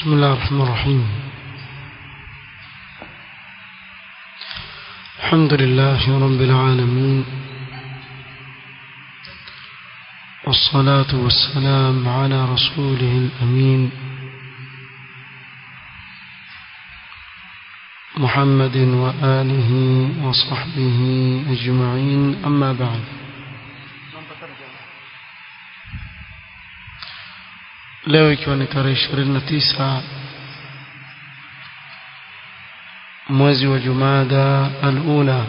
بسم الله الرحمن الرحيم الحمد لله رب العالمين والصلاة والسلام على رسوله الأمين محمد وآله وصحبه أجمعين أما بعد leo ikiwa ni tarehe ishirini na tisa mwezi wa jumada alula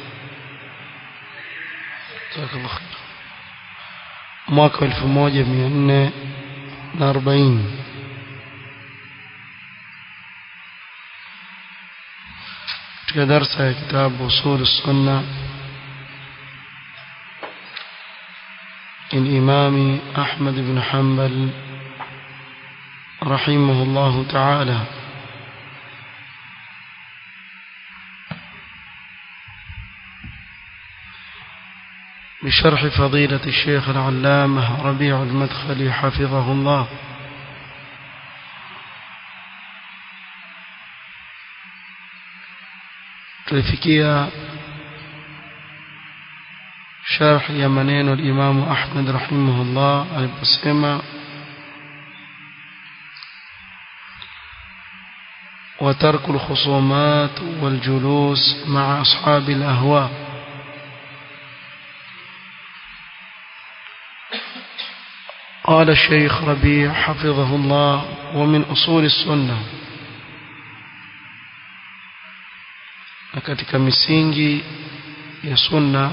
mwaka wa elfu moja mia nne na arobaini katika darsa ya kitabu usul sunna الإمام أحمد بن حنبل رحمه الله تعالى بشرح فضيلة الشيخ العلامة ربيع المدخلي حفظه الله tulifikia sharh ya maneno al-Imam Ahmad rahimahullah aliposema وترك الخصومات والجلوس مع أصحاب الأهواء قال الشيخ ربيع حفظه الله ومن أصول السنة katika misingi ya sunna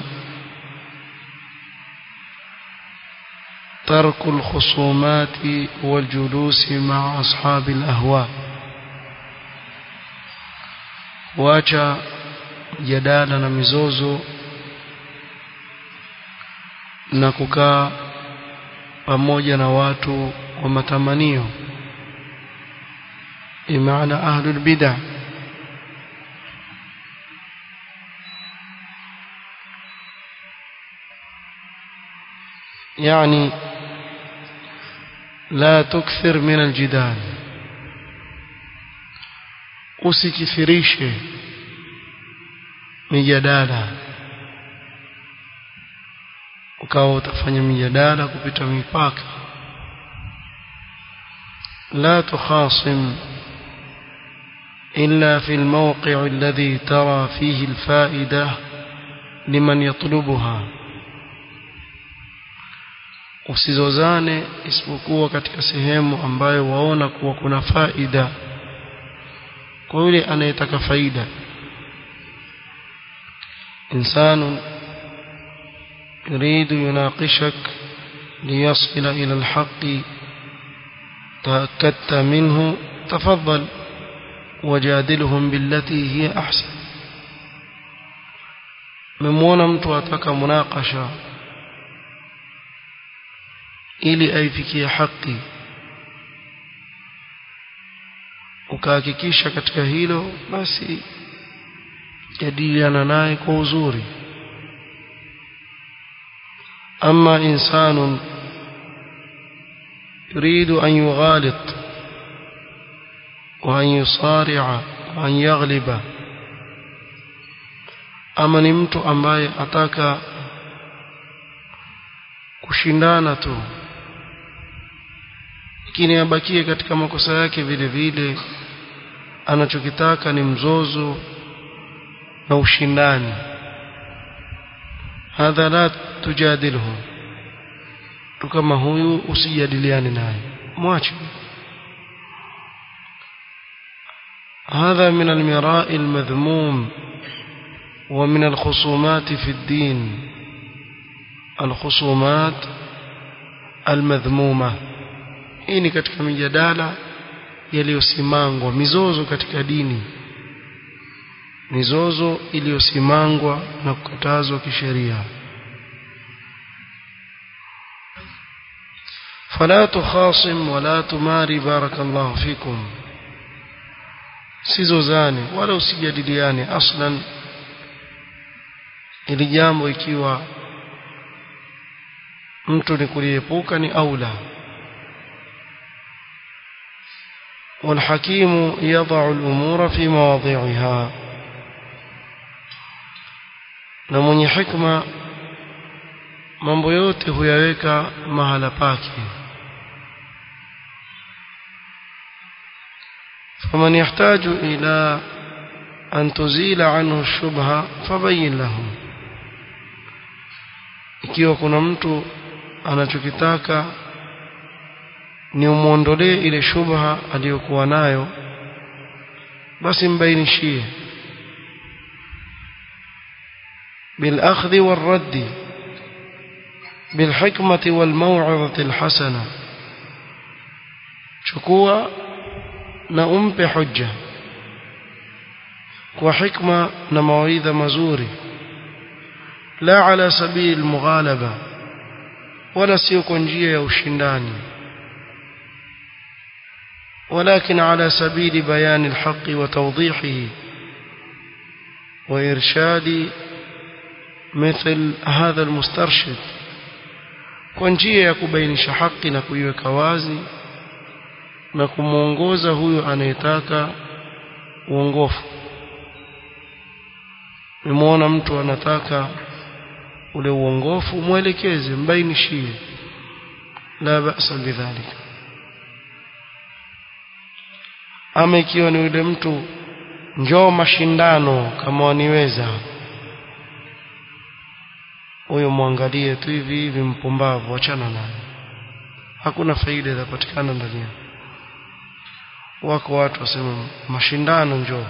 ترك الخصومات والجلوس مع أصحاب الأهواء wacha jadala na mizozo na kukaa pamoja na watu wa matamanio imaana ahlul bid'ah يعني لا تكثر من الجدال usikithirishe mijadala ukawa utafanya mijadala kupita mipaka لا تخاصم إلا في الموقع الذي ترى فيه الفائدة لمن يطلبها usizozane isipokuwa katika sehemu ambayo waona kuwa kuna faida kwa yule anayetaka faida insanu يريد يناقشك ليصل إلى الحق تأكدت منه تفضل وجادلهم بالتي هي أحسن ممونا mtu ataka munakasha ili aifikie haki ukahakikisha katika hilo basi jadiliana naye kwa uzuri ama insanu يريد أن يغالط وأن يصارع وأن يغلب ama ni mtu ambaye ataka kushindana tu lakini abakie katika makosa yake vile vile anachokitaka ni mzozo na ushindani hadha la tujadilhu mtu kama huyu usijadiliane naye mwache هذا من المراء المذموم ومن الخصومات في الدين الخصومات المذمومة hii ni katika mijadala yaliyosimangwa mizozo katika dini mizozo iliyosimangwa na kukatazwa kisheria فلا تخاصم ولا تماري بارك الله فيكم sizozane wala usijadiliane aslan ili jambo ikiwa mtu ni kuliepuka ni aula والحكيم يضع الأمور في مواضعها na mwenye hikma mambo yote huyaweka mahala pake faman yahtaju ila an tuzila anhu shubha fabayin lahu ikiwa kuna mtu anachokitaka ni umuondolee ile shubha aliyokuwa nayo basi mbainishie بالأخذ والرد بالحكمة والموعظة الحسنة شكوى نأمب حجة وحكمة نموعيذ مزوري لا على سبيل المغالبة ولا سيكونجية وشنداني ولكن على سبيل بيان الحق وتوضيحه وإرشاد مثل هذا المسترشد kwa njia ya kubainisha haki na kuiweka wazi na kumwongoza huyo anayetaka uongofu nimeona mtu anataka ule uongofu mwelekeze mbainishie la basa bidhalika ama ikiwa ni yule mtu njoo mashindano kama waniweza huyo mwangalie tu hivi hivi mpumbavu achana naye hakuna faida inapatikana ndani yake wako watu wasema mashindano njoo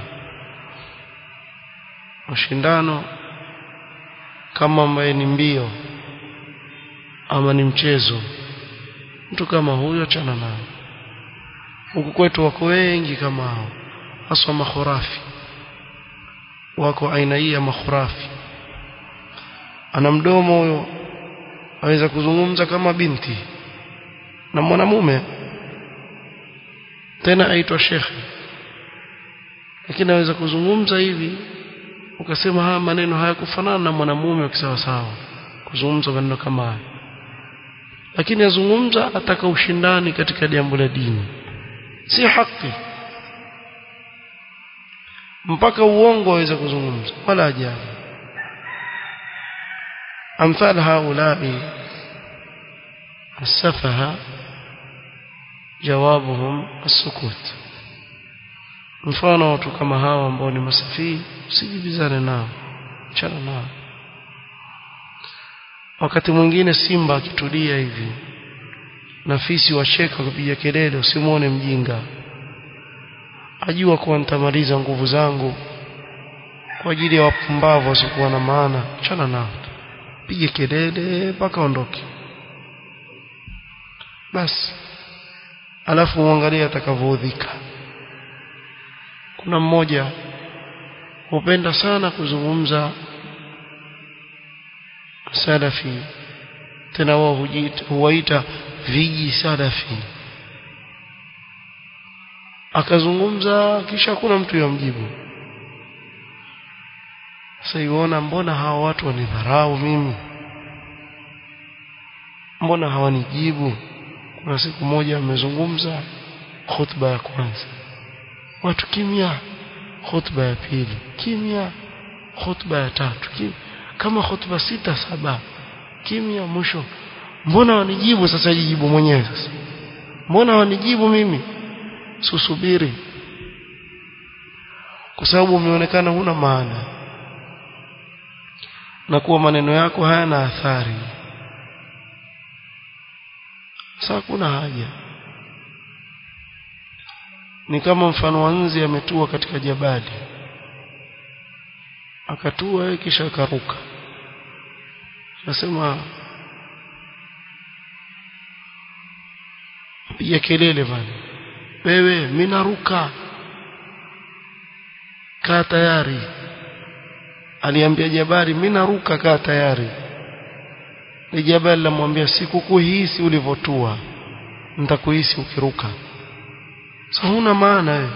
mashindano kama ambaye ni mbio ama ni mchezo mtu kama huyo achana naye huku kwetu wako wengi kama hao haswa makhurafi wako aina hii ya makhurafi ana mdomo huyo aweza kuzungumza kama binti na mwanamume tena aitwa shekhe lakini aweza kuzungumza hivi ukasema haya maneno hayakufanana na mwanamume kisawa sawa kuzungumza maneno kama haya lakini azungumza ataka ushindani katika jambo la dini si haki mpaka uongo aweza kuzungumza wala ajabu أمثال هؤلاء السفهاء جوابهم السكوت mfano watu kama hawa ambao ni masafii usijibizane nao chana nao wakati mwingine simba akitulia hivi na fisi wacheka kupiga kelele usimwone mjinga ajua kuwa nitamaliza nguvu zangu kwa ajili ya wapumbavu wasiokuwa na maana chana nao pige kelele mpaka ondoke basi alafu muangalie atakavyoudhika kuna mmoja hupenda sana kuzungumza salafi tena wao huwaita viji salafi akazungumza kisha kuna mtu yamjibu sasa iona mbona hawa watu wanidharau mimi mbona hawanijibu kuna siku moja amezungumza khutba ya kwanza watu kimya khutba ya pili kimya khutba ya tatu kimya. kama khutba sita saba kimya mwisho mbona wanijibu sasa jijibu mwenyewe sasa mbona wanijibu mimi susubiri kwa sababu umeonekana huna maana na kuwa maneno yako hayana athari sasa kuna haja ni kama mfano wa nzi ametua katika jabali akatua yeye kisha akaruka nasema piga kelele bana wewe mimi naruka kaa tayari aliambia jabali mimi naruka kaa tayari ni jabali lamwambia sikukuhisi ulivyotua nitakuhisi ukiruka sasa huna maana wewe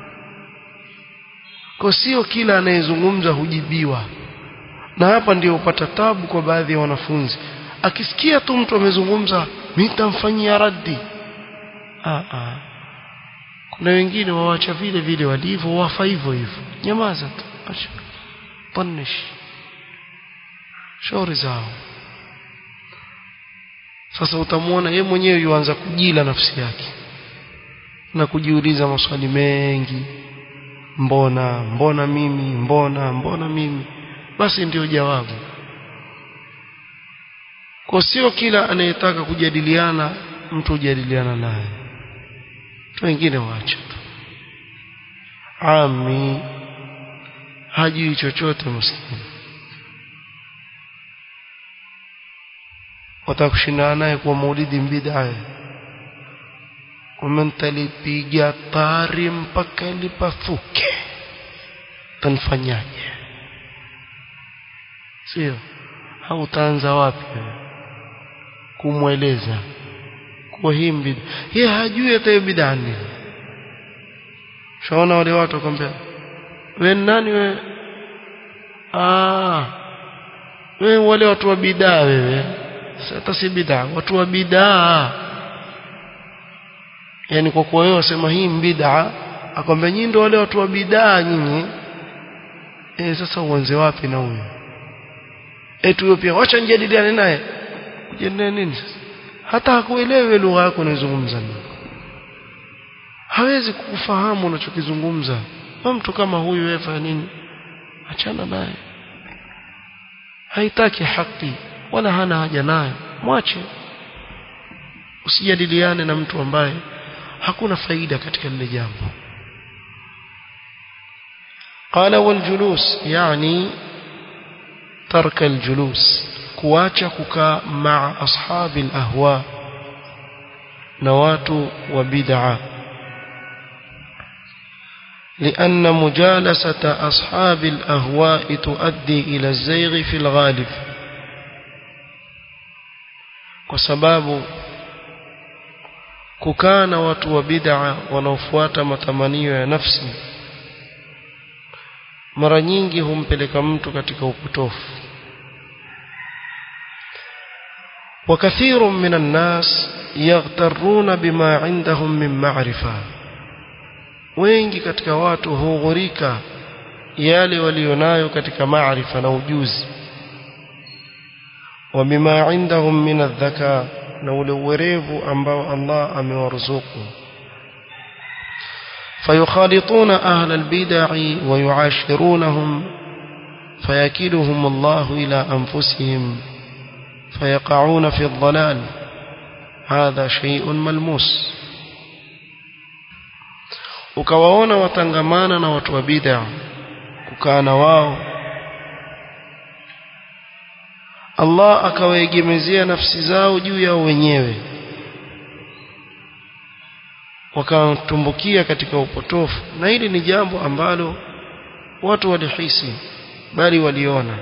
kwa sio kila anayezungumza hujibiwa na hapa ndio upata tabu kwa baadhi ya wanafunzi akisikia tu mtu amezungumza mimi nitamfanyia raddi ah ah kuna wengine wawacha vile vile walivyo wafa hivyo hivyo nyamaza tu acha punish shauri zao sasa utamwona yeye mwenyewe yuanza kujila nafsi yake na kujiuliza maswali mengi mbona mbona mimi mbona mbona mimi basi ndio jawabu kwa sio kila anayetaka kujadiliana mtu hujadiliana naye wengine waacha tu ami hajui chochote maskini watakushindana naye kwa maulidi bid'a umentalipiga tari mpaka lipafuke tanfanyaje sio au utaanza wapi kumweleza kwa hii bid'a yeye hajui hata hiyo bid'a nini shaona wale watu wakwambia wewe nani wewe ah wewe wale watu wa bid'a wewe hata si bid'a watu wa bid'a yani kwa kuwa wewe wasema hii bid'a akwambia nyinyi ndio wale watu wa bid'a nyinyi eh sasa uanze wapi na huyo eti huyo pia wacha nijadiliane naye kujadiliana nini sasa hata hakuelewi lugha yako unayozungumza hawezi kukufahamu unachokizungumza mtu kama huyu wewe fanya nini achana naye haitaki haki wala hana haja nayo mwache usijadiliane na mtu ambaye hakuna faida katika lile jambo قال والجلوس يعني ترك الجلوس kuacha kukaa maa ashabi alahwa na watu wa bid'a لأن مجالسة أصحاب الأهواء تؤدي إلى الزيغ في الغالب وسباب ككان watu wa bid'a wanaofuata matamanio ya nafsi mara nyingi humpeleka mtu katika upotofu وكثير من الناس يغترون بما عندهم من معرفة wengi katika watu hughurika yale walionayo katika maarifa na ujuzi wa bima indahum min adh-dhaka na ule uwerevu ambao Allah amewaruzuku fayukhalituna ahla al-bid'i wa yu'ashirunahum fayakiluhum Allah ila anfusihim فيقعون في الضلال هذا شيء ملموس ukawaona watangamana na watu wa bid'a kukaa na wao Allah akawaegemezea nafsi zao juu yao wenyewe wakatumbukia katika upotofu na hili ni jambo ambalo watu walihisi bali waliona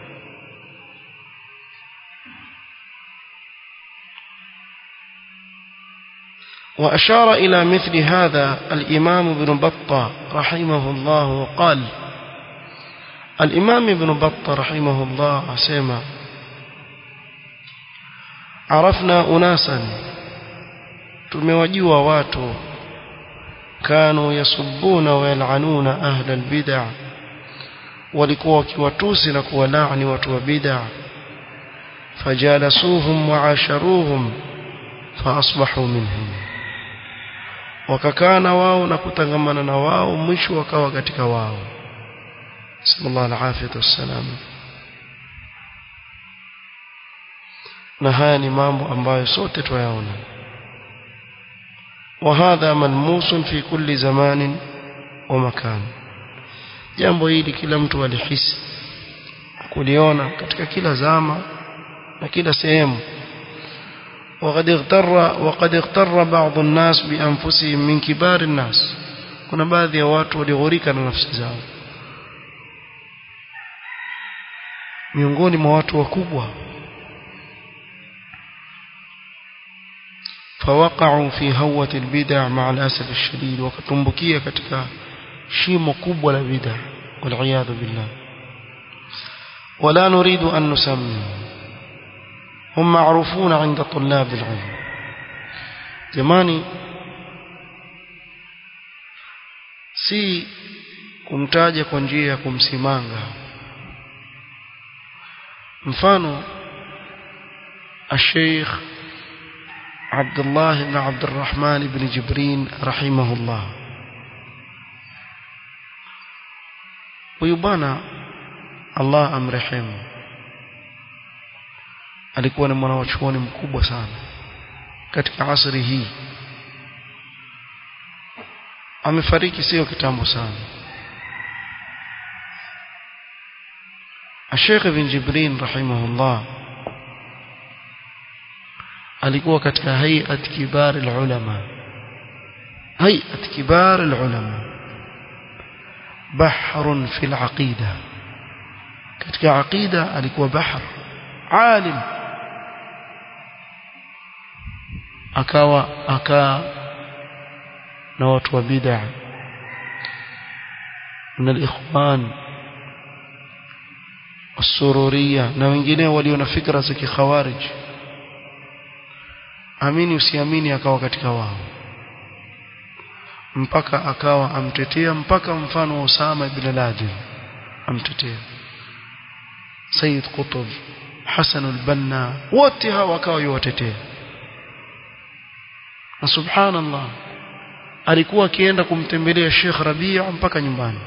وأشار إلى مثل هذا الإمام ابن بطة رحمه الله وقال الإمام ابن بطة رحمه الله سيما عرفنا أناسا تموجوا واتوا كانوا يصبون ويلعنون أهل البدع walikuwa wakiwatusi na kuwalaani watu wa bid'a fajalasuhum waasharuhum faasbahu minhum wakakaa na wao na kutangamana na wao mwisho wakawa katika wao sallallahu alaihi wasallam na haya ni mambo ambayo sote twayaona وهذا ملموس في كل زمان ومكان jambo hili kila mtu alihisi kuliona katika kila zama na kila sehemu وقد اغتر وقد اغتر بعض الناس بانفسهم من كبار الناس kuna baadhi ya watu walighurika na nafsi zao miongoni mwa watu wakubwa فوقعوا في هوة البدع مع الأسف الشديد وكتنبكية katika shimo kubwa la bid'a والعياذ بالله ولا نريد أن نسمي هم معروفون عند طلاب العلم jamani si kumtaja kwa njia ya kumsimanga mfano الشيخ عبد الله بن عبد الرحمن بن جبرين رحمه الله ويبانا الله amrehemu alikuwa ni mwanachuoni mkubwa sana katika asri hii amefariki sio kitambo sana الشيخ بن جبرين رحمه الله alikuwa katika hayat kibar ulama hayat kibar ulama bahrun fil aqida katika aqida alikuwa bahr alim akawa akaa na watu wa bid'a من الاخوان السروريه na wengineo walio na fikra za kikhawarij amini usiamini akawa katika wao mpaka akawa amtetea mpaka mfano wa Usama ibn Laden amtetea Sayyid Qutb Hassan al-Banna wote hawa akawa yuwatetea na subhanallah alikuwa akienda kumtembelea Sheikh Rabia mpaka nyumbani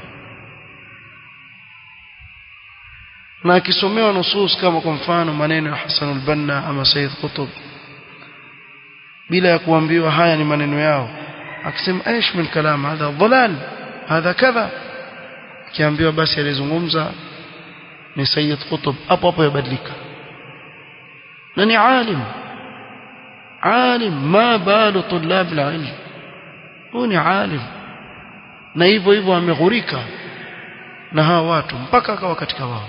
na akisomewa nusus kama kwa mfano maneno ya Hassan al-Banna ama Sayyid Qutb bila ya kuambiwa haya ni maneno yao akisema aish min kalam hadha dhalal hadha kadha kiambiwa basi alizungumza ni Sayyid Qutb hapo hapo yabadilika na ni alim alim ma balu tulab alilm huyu ni alim na hivyo hivyo ameghurika na hawa watu mpaka akawa katika wao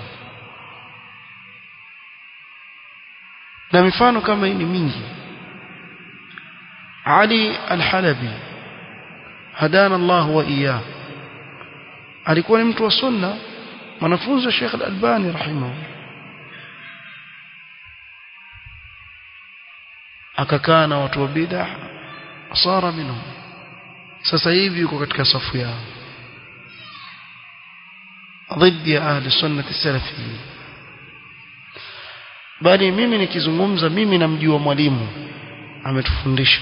na mifano kama hii ni mingi Ali al-Halabi hadana Allah wa iyah alikuwa ni mtu wa sunna mwanafunzi wa Sheikh al-Albani rahimahu akakaa na watu wa bid'ah asara minhum sasa hivi yuko katika safu yao ضد اهل السنه السلفيين bali mimi nikizungumza mimi namjua mwalimu ametufundisha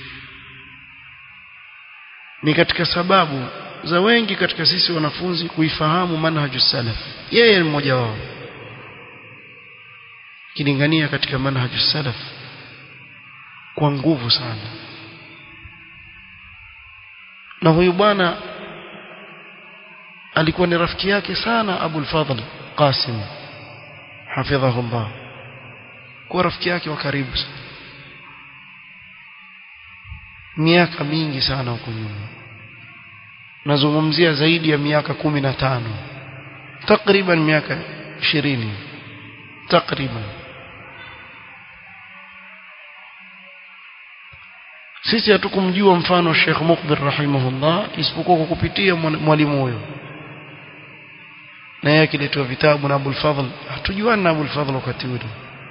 ni katika sababu za wengi katika sisi wanafunzi kuifahamu manhaju salaf yeye ni mmoja wao kilingania katika manhaju salaf kwa nguvu sana na huyu bwana alikuwa ni rafiki yake sana Abu al-Fadl Qasim hafidhahullah kwa rafiki yake wa karibu sana miaka mingi sana huko nyuma nazungumzia zaidi ya miaka kumi na tano takriban miaka ishirini takriban sisi hatukumjua mfano Sheikh Mukbir rahimahullah isipokuwa kwa kupitia mwalimu huyo na yeye akiletewa vitabu na Abul Fadhl hatujuani na Abul Fadhl wakati ule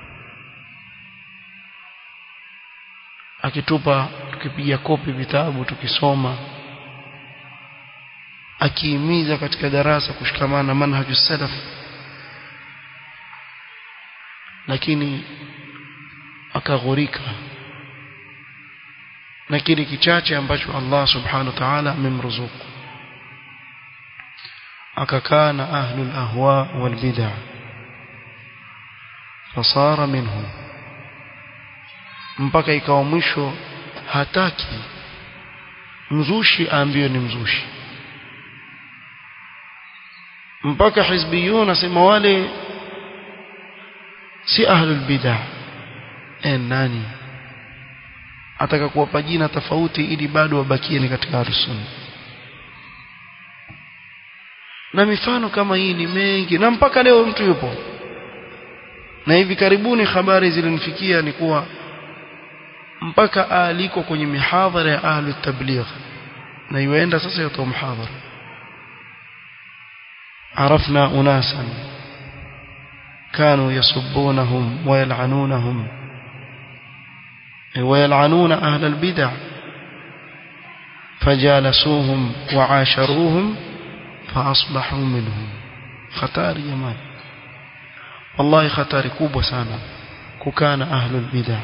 akitupa tukipiga kopi vitabu tukisoma akihimiza katika darasa kushikamana na manhaju salaf lakini akaghurika na kile kichache ambacho Allah subhanahu wa ta'ala amemruzuku akakaa na ahlul ahwa wal bid'ah fasara minhum mpaka ikawa mwisho hataki mzushi aambiwe ni mzushi mpaka hizbiyun asema wale si ahlul bid'ah eh nani ataka kuwapa jina tofauti ili bado wabakie ni katika ahlus-sunna na mifano kama hii ni mengi na mpaka leo mtu yupo na hivi karibuni habari zilinifikia ni kuwa mpaka aliko kwenye mihadhara ya ahlu tabligh na yuenda sasa yotoa mhadhara عرفنا أناسا كانوا يسبونهم ويلعنونهم ويلعنون أهل البدع fajalasuhum waasharuhum faasbahu minhum hatari jamani wallahi hatari kubwa sana kukaa na ahlul bid'ah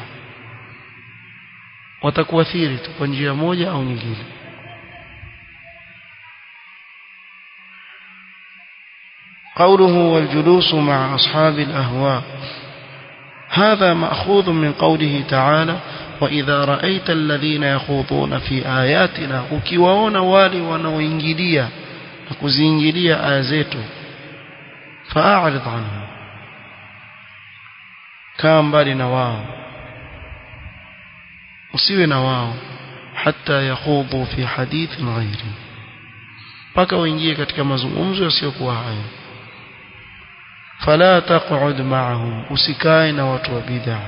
watakuathiri tu kwa njia moja au nyingine قوله والجلوس مع أصحاب الأهواء هذا مأخوذ من قوله تعالى وإذا رأيت الذين يخوضون في آياتنا ukiwaona wale wanaoingilia na kuziingilia aya zetu fa'arid anhum kaa mbali na wao usiwe na wao hata yakhudhu fi hadithin ghairi mpaka waingie katika mazungumzo yasiyokuwa hayo fala taq'ud ma'ahum usikae na watu wa bid'ah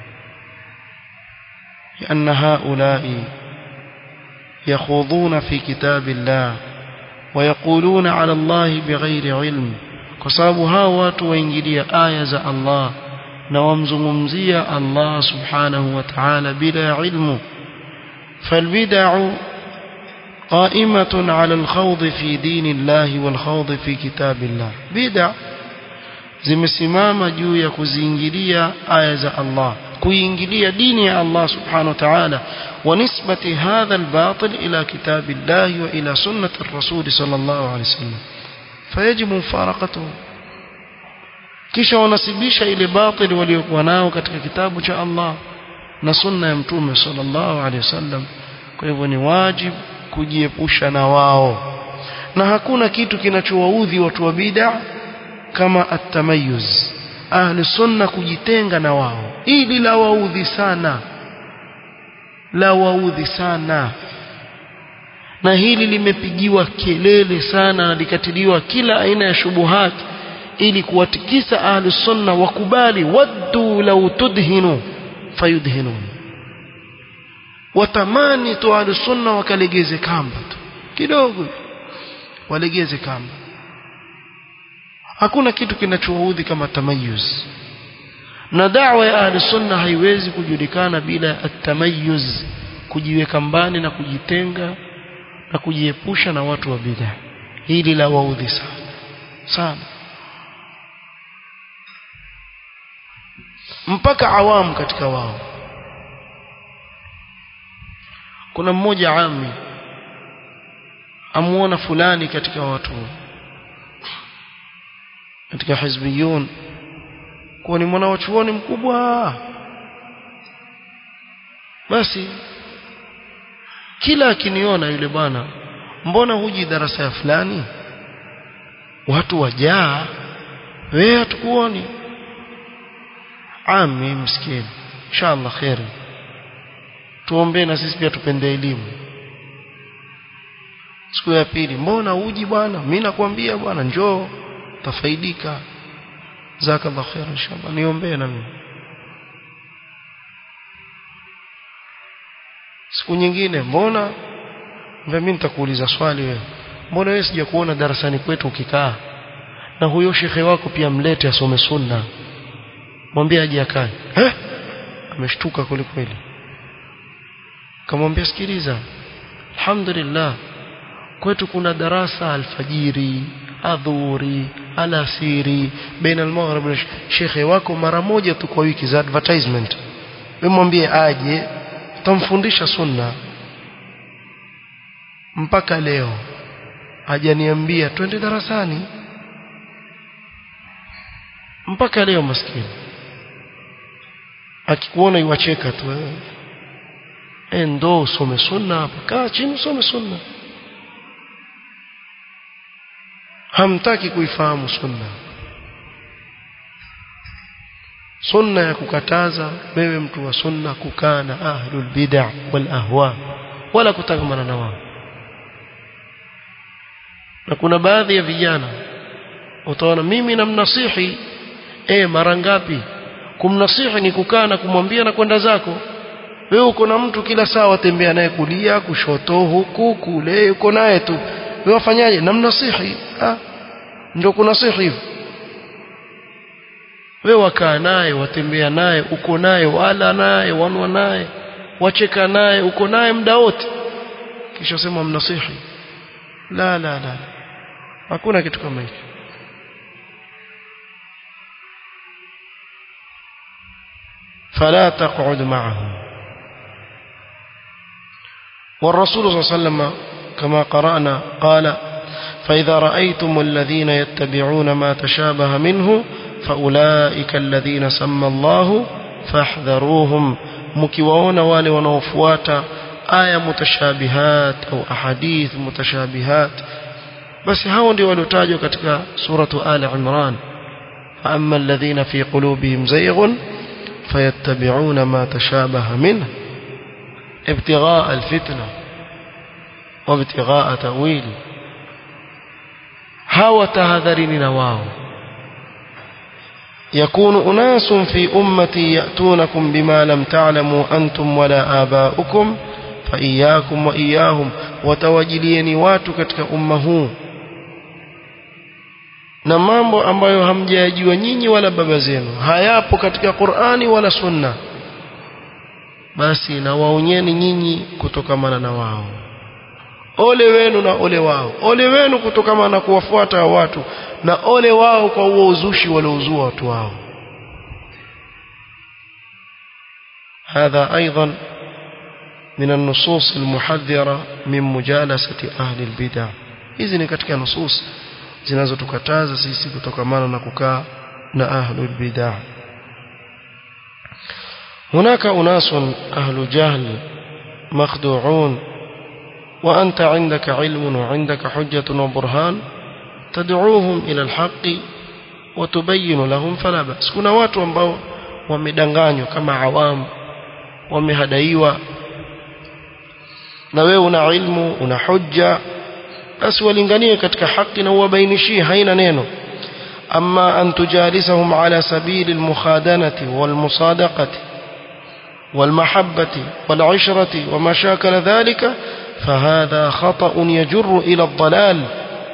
لأن هؤلاء يخوضون في كتاب الله ويقولون على الله بغير علم كسبب هاو watu waingilia aya za Allah na wamzungumzia Allah subhanahu wa ta'ala bila ilmu فالبدع قائمة على الخوض في دين الله والخوض في كتاب الله بدع zimesimama juu ya kuziingilia aya za Allah kuingilia dini ya Allah subhanahu wa ta'ala wa nisbati hadha al-batil ila kitabillahi wa ila sunnati ar-rasul sallallahu alayhi wasallam fayajibu mufaraqatuhu kisha wanasibisha ile batil waliokuwa nao katika kitabu cha Allah na sunna ya mtume sallallahu alayhi wasallam kwa hivyo ni wajibu kujiepusha na wao na hakuna kitu kinachowaudhi watu wa bid'a kama at-tamayyuz ahli sunna kujitenga na wao ili la waudhi sana la waudhi sana na hili limepigiwa kelele sana na likatiliwa kila aina ya shubuhat ili kuwatikisa ahli sunna wakubali waddu law tudhinu fayudhinun watamani tu ahli sunna wakalegeze kamba tu kidogo walegeze kamba hakuna kitu kinachoudhi kama tamayuz na da'wa ya ahli sunna haiwezi kujulikana bila at-tamayyuz kujiweka mbali na kujitenga na kujiepusha na watu wa bid'a hili la waudhi sana sana mpaka awamu katika wao kuna mmoja ami amuona fulani katika watu katika hizbiyun kuwa ni mwana wa chuoni mkubwa basi kila akiniona yule bwana mbona huji darasa ya fulani watu wajaa wewe hatukuoni ami msikini inshallah khairi tuombee na sisi pia tupende elimu siku ya pili mbona uji bwana mimi nakwambia bwana njoo tafaidika jazakallahu khair inshallah niombee na mimi siku nyingine mbona mimi nitakuuliza swali wewe mbona wewe sijakuona darasani kwetu ukikaa na huyo shekhe wako pia mlete asome sunna mwambie aje akae eh ameshtuka kweli kweli kamwambia sikiliza alhamdulillah kwetu kuna darasa alfajiri adhuri alasiri baina almaghrib na shekhe wako mara moja tu kwa wiki za advertisement wewe mwambie aje tamfundisha sunna mpaka leo hajaniambia twende darasani mpaka leo maskini akikuona iwacheka tu wewe eh ndo usome sunna hapa kaa chini usome sunna hamtaki kuifahamu sunna sunna ya kukataza wewe mtu wa sunna kukaa na ahlul bid'ah wal ahwa wala kutangamana na wao na kuna baadhi ya vijana utaona mimi namnasihi eh mara ngapi kumnasihi ni kukaa na kumwambia na kwenda zako wewe uko na mtu kila saa watembea naye kulia kushoto huku kule uko naye tu wewe wafanyaje namnasihi ah ndio kunasihi hivyo wewe wakaa naye watembea naye uko naye wala naye wanwa naye wacheka naye uko naye muda wote kisha sema mnasihi la la la hakuna kitu kama hicho فلا تقعد معهم والرسول صلى الله عليه وسلم كما قرأنا قال فإذا رأيتم الذين يتبعون ما تشابه منه فأولئك الذين سمى الله فاحذروهم مكيواون والي ونوفوات آية متشابهات أو أحاديث متشابهات بس هاون دي ولتاجوا كتك سورة آل عمران فأما الذين في قلوبهم زيغ فيتبعون ما تشابه منه ابتغاء الفتنة وابتغاء تأويل هاو تهذرين نواو يكون أناس في أمتي يأتونكم بما لم تعلموا أنتم ولا آباؤكم فإياكم وإياهم وتوجليني watu katika umma huu na mambo ambayo hamjayajua nyinyi wala baba zenu hayapo katika Qur'ani wala Sunna basi na waonyeni nyinyi kutokamana na wao ole wenu na ole wao ole wenu kutokamana na kuwafuata watu na ole wao kwa huo uzushi waliouzua watu wao هذا أيضا من النصوص المحذرة من مجالسة أهل البدع إذن كتك نصوص zinazotukataza sisi kutokamana na kukaa na ahlul bid'ah هناك أناس أهل جهل مخدوعون وأنت عندك علم وعندك حجة وبرهان تدعوهم إلى الحق وتبين لهم فلا بأس كنا watu ambao wamedanganywa kama awamu wamehadaiwa na wewe una ilmu una hujja basi walinganie katika haki na uwabainishie haina neno ama an tujalisahum ala sabili almukhadanati walmusadaqati والمحبة والعشرة وما شاكل ذلك فهذا خطأ يجر إلى الضلال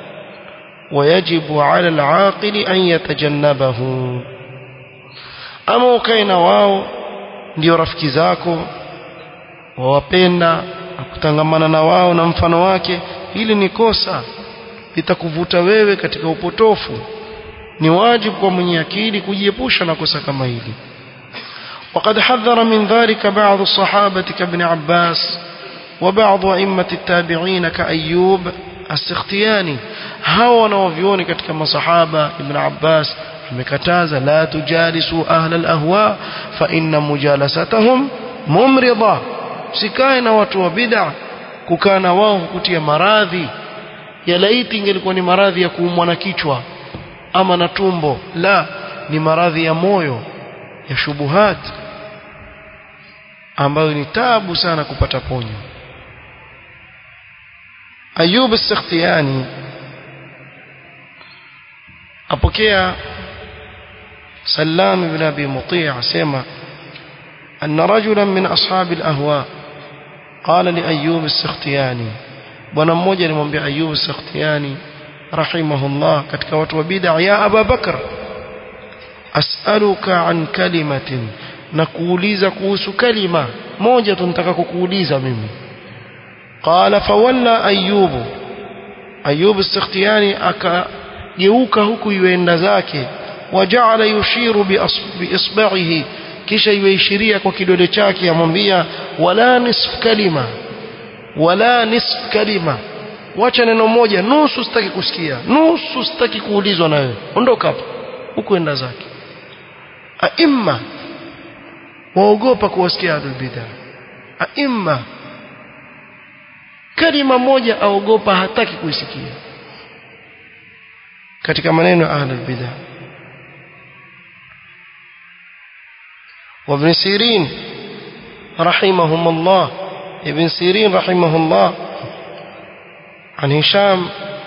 ويجب على العاقل أن يتجنبه أما وكين واو ndio rafiki zako wawapenda na kutangamana na wao na mfano wake hili ni kosa litakuvuta wewe katika upotofu ni wajibu kwa mwenye akili kujiepusha na kosa kama hili وقد حذر من ذلك بعض الصحابة كابن عباس وبعض أئمة التابعين كأيوب السختياني هاو نوفيوني katika masahaba ibn Abbas amekataza la tujalisu ahla alahwa fa inna mujalasatahum mumrida sikae na watu wa bid'a kukaa na wao kutia maradhi ya laiti ingelikuwa ni maradhi ya kuumwa na kichwa ama na tumbo la ni maradhi ya moyo ya shubuhat ambayo ni tabu sana kupata ponyo Ayub as-Sakhtiyani apokea Sallam ibn Abi Muti' asema أن رجلا من أصحاب الأهواء قال لأيوب السختياني bwana mmoja alimwambia Ayub as-Sakhtiyani rahimahullah katika watu wa bid'a ya Abu Bakr as'aluka an kalimatin na kuuliza kuhusu kalima moja tu nataka kukuuliza mimi qala fawalla Ayub Ayub as-Sakhtiyani akageuka huku yuenda zake waja'ala yushiru bi isba'ihi kisha yuishiria kwa kidole chake amwambia wala nisf kalima wala nisf kalima wacha neno moja nusu sitaki kusikia nusu sitaki kuulizwa na wewe ondoka hapa huko enda zake aimma waogopa kuwasikia ahlul bid'ah aimma kalima moja aogopa hataki kuisikia katika maneno ya ahlul bid'ah وابن سيرين رحمهم الله ابن سيرين رحمه الله عن هشام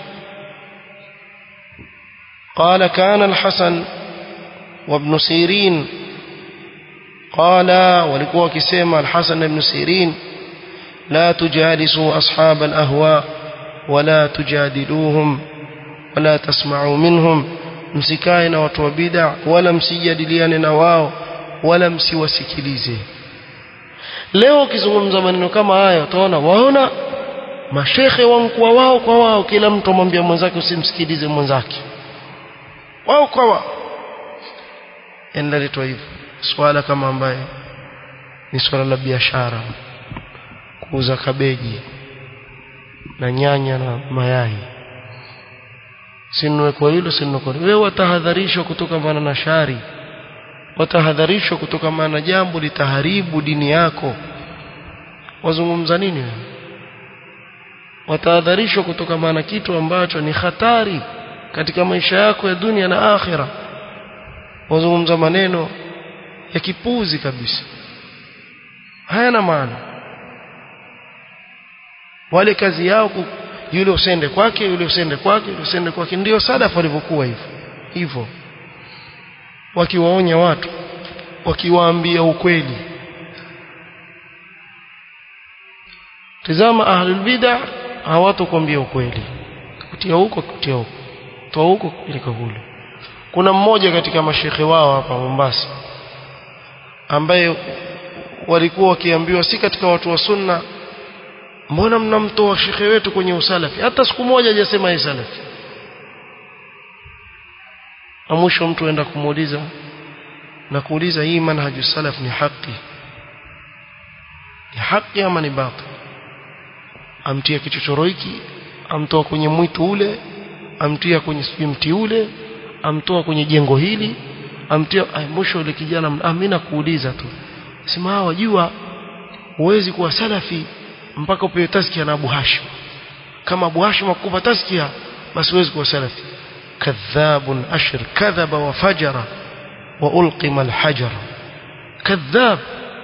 قال كان الحسن وابن سيرين قال ولكوا كسيما الحسن بن سيرين لا تجالسوا أصحاب الأهواء ولا تجادلوهم ولا تسمعوا منهم msikae watu wa bid'a wala msijadiliane na wao wala msiwasikilize leo ukizungumza maneno kama haya utaona waona mashekhe wankuwa wao kwa wao kila mtu amwambia mwenzake usimsikilize mwenzake wao kwa wao endaletwa hivyo swala kama ambaye ni swala la biashara kuuza kabeji na nyanya na mayai sinunue kwa hilo sinunue kwa hilo wewe watahadharishwa kutokamana na shari watahadharishwa kutokamana na jambo litaharibu dini yako wazungumza nini wewe watahadharishwa kutokamana na kitu ambacho ni hatari katika maisha yako ya dunia na akhira wazungumza maneno ya kipuzi kabisa hayana maana wale kazi yao yule usende kwake yule usende kwake yule usende kwake ndio sadafa walivyokuwa hivyo hivyo wakiwaonya watu wakiwaambia ukweli tazama ahlul bid'ah hawatokuambia ukweli kutia huko kutia huko toa huko kupeleka kule kuna mmoja katika mashekhe wao hapa Mombasa ambaye walikuwa wakiambiwa si katika watu wa sunna mbona mnamtoa shekhe wetu kwenye usalafi hata siku moja hajasema yeye salafi na mwisho mtu aenda kumuuliza na kuuliza hii manhaju salaf ni haki ni haki ama ni batil amtia kichochoro hiki amtoa kwenye mwitu ule amtia kwenye sijui mti ule amtoa kwenye jengo hili amtia ay, mwisho yule kijana ah mimi nakuuliza tu sema wajua huwezi kuwa salafi mpaka upewe taskia na Abu Hashim kama Abu Hashim akupa taskia basi huwezi kuwa salafi kadhabun ashir kadhaba wa fajara wa ulqima alhajara kadhab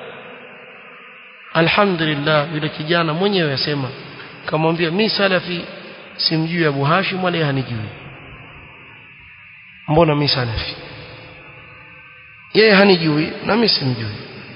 alhamdulillah yule kijana mwenyewe asema kamwambia mi salafi simjui Abu Hashim wala hanijui mbona mi salafi yeye hanijui na mimi simjui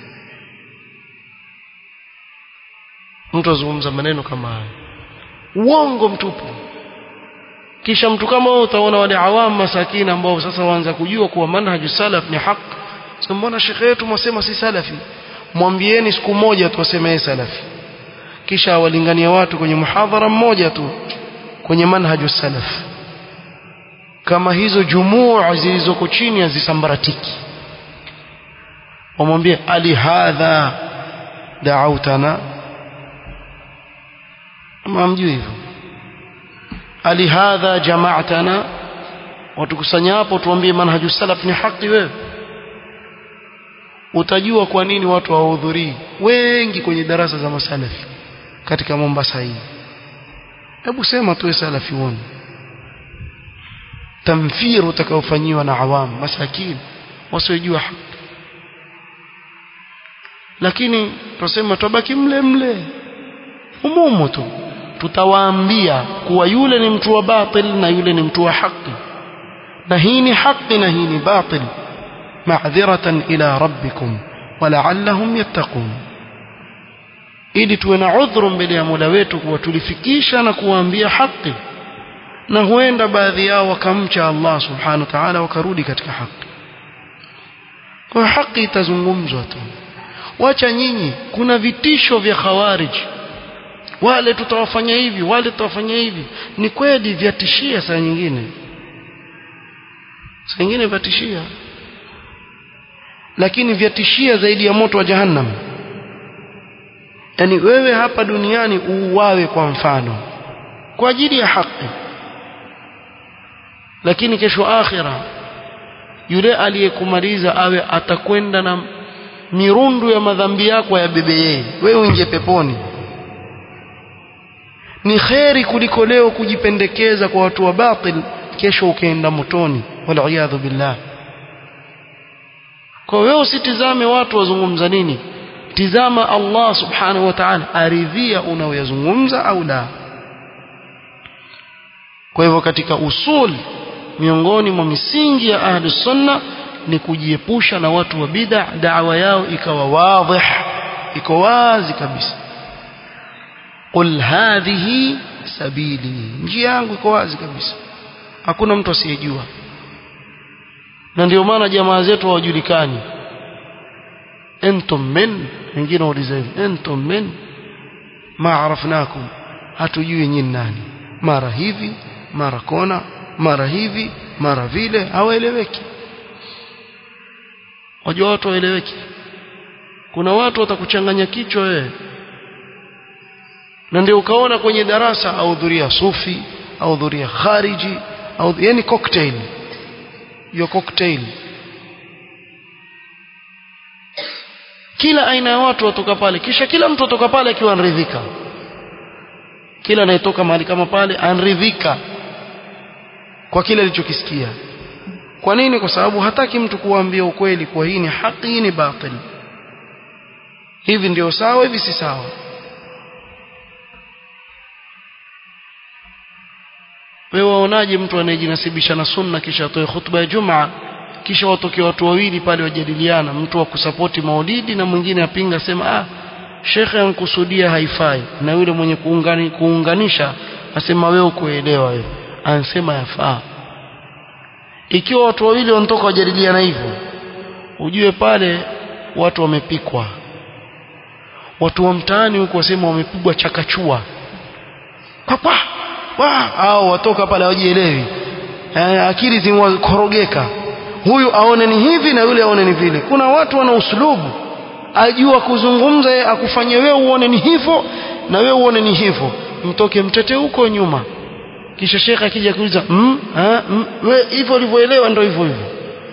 mtu azungumza maneno kama haya uongo mtupu kisha mtu kama wewe utaona wale awamu masakini ambao sasa waanza kujua kuwa manhaju salaf ni haki sasa mbona shekhe wetu mwasema si salafi mwambieni siku moja tu aseme yeye salafi kisha awalingania watu kwenye muhadhara mmoja tu kwenye manhaju salaf kama hizo jumuu zilizoko chini hazisambaratiki wamwambie ali hadha da'autana ama mjui hivyo ali hadha jama'tana watukusanya hapo tuambie manhaju salaf ni haki wewe utajua kwa nini watu hawahudhurii wengi kwenye darasa za masalafi katika Mombasa hii hebu sema tuwe salafi uone tamfiru utakaofanyiwa na awamu masakini wasiojua haki lakini tuseme tubaki mle mle umumu tu tutawaambia kuwa yule ni mtu wa batil na yule ni mtu wa haki na hii ni haki na hii ni batil ma'dhiratan ila rabbikum wala'allahum yattaqun ili tuwe na udhuru mbele ya Mola wetu kuwa tulifikisha na kuwaambia haki na huenda baadhi yao wakamcha Allah subhanahu wa ta'ala wakarudi katika haki kwa haki itazungumzwa tu wacha nyinyi kuna vitisho vya khawarij wale tutawafanya hivi wale tutawafanya hivi ni kweli vyatishia saa nyingine saa nyingine vyatishia lakini vyatishia zaidi ya moto wa jahannam yani wewe hapa duniani uuawe kwa mfano kwa ajili ya haki lakini kesho akhira yule aliyekumaliza awe atakwenda na mirundu ya madhambi yako yabebe yeye wewe uingie peponi ni kheri kuliko leo kujipendekeza kwa watu wa batil kesho ukaenda motoni waliyadhu billah kwa wewe usitizame watu wazungumza nini tizama Allah subhanahu wa ta'ala aridhia unaoyazungumza au la kwa hivyo katika usul miongoni mwa misingi ya ahli sunna ni kujiepusha na watu wa bid'a da'wa yao ikawa wadhih iko wazi kabisa qul hadhihi sabili njia yangu iko wazi kabisa hakuna mtu asiyejua na ndio maana jamaa zetu hawajulikani entum min wengine wauliza hivi entum min ma arafnakum hatujui nyinyi nani mara hivi mara kona mara hivi mara vile hawaeleweki wajua watu waeleweki kuna watu watakuchanganya kichwa wewe na ndio ukaona kwenye darasa ahudhuria sufi ahudhuria khariji au yani cocktail hiyo cocktail kila aina ya watu watoka pale kisha kila mtu atoka pale akiwa anaridhika kila anayetoka mahali kama pale anaridhika kwa kile alichokisikia kwa nini kwa sababu hataki mtu kuambia ukweli kwa hii ni haki hii ni batil hivi ndio sawa hivi si sawa wewe waonaje mtu anayejinasibisha na sunna kisha atoe khutba ya jumaa kisha watoke watu wawili pale wajadiliana mtu wa kusapoti maulidi na mwingine apinga sema ah shekhe ankusudia haifai na yule mwenye kuungani, kuunganisha asema wewe kuelewa wewe anasema yafaa ikiwa watu wawili wanatoka wajadiliana hivyo ujue pale watu wamepikwa watu wa mtaani huko wasema wamepigwa chakachua papa wa au watoka pale hawajielewi eh, akili zimekorogeka huyu aone ni hivi na yule aone ni vile kuna watu wana uslubu ajua kuzungumza yeye akufanye wewe uone ni hivyo na wewe uone ni hivyo mtoke mtete huko nyuma kisha shekhe akija kuuliza mm, mm, wewe hivyo ulivyoelewa ndio hivyo hivyo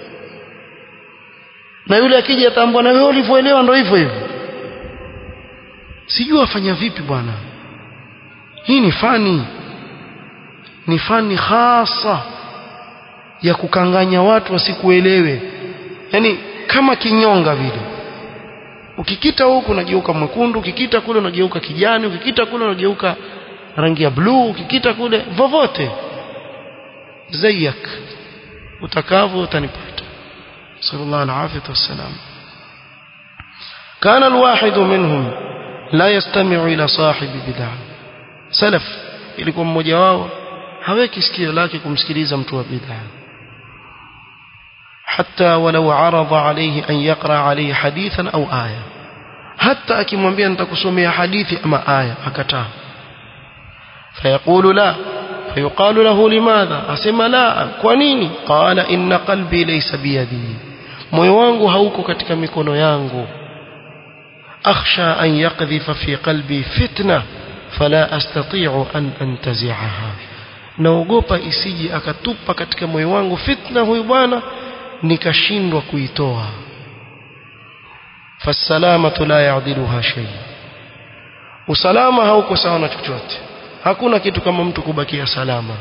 na yule akija atambua na wewe ulivyoelewa ndio hivyo hivyo sijui afanya vipi bwana hii ni fani ni fani hasa ya kukanganya watu wasikuelewe yani kama kinyonga vile ukikita huku unageuka mwekundu ukikita kule unageuka kijani ukikita kule unageuka rangi ya bluu ukikita kule vovote zayak utakavyo utanipata sallallahu alaihi wasallam كان الواحد منهم لا يستمع إلى صاحب بدعة سلف ilikuwa mmoja wao haweki sikio lake kumsikiliza mtu wa bid'a حتى ولو عرض عليه أن يقرأ عليه حديثا أو آية حتى akimwambia nitakusomea hadithi ama aya akataa فيقول لا فيقال له لماذا asema la kwa nini قال إن قلبي ليس بيدي moyo wangu hauko katika mikono yangu أخشى أن يقذف في قلبي فتنة فلا أستطيع أن أنتزعها naogopa isije akatupa katika moyo wangu fitna huyu bwana nikashindwa kuitoa fasalamatu la ya'diluha shay usalama hauko sawa na chochote hakuna kitu kama mtu kubakia salama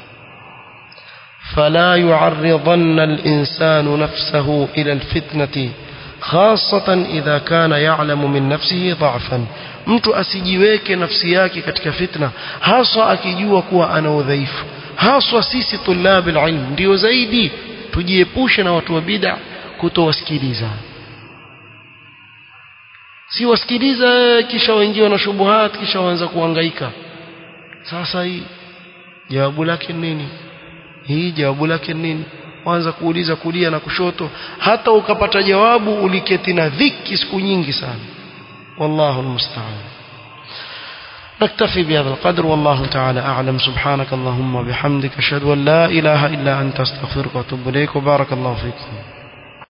فلا يعرضن الإنسان نفسه إلى الفتنة خاصة إذا كان يعلم من نفسه ضعفا mtu asijiweke nafsi yake katika fitna haswa akijua kuwa ana udhaifu haswa sisi tulabi ilm ndio zaidi tujiepushe na watu wa bid'a kutowasikiliza si wasikiliza kisha waingiwa na shubuhat kisha waanza kuhangaika sasa hii jawabu lake nini hii jawabu lake nini waanza kuuliza kulia na kushoto hata ukapata jawabu uliketi na dhiki siku nyingi sana والله المستعان نكتفي بهذا القدر والله تعالى أعلم سبحانك اللهم وبحمدك أشهد أن لا إله إلا أنت أستغفرك وأتوب إليك وبارك الله فيكم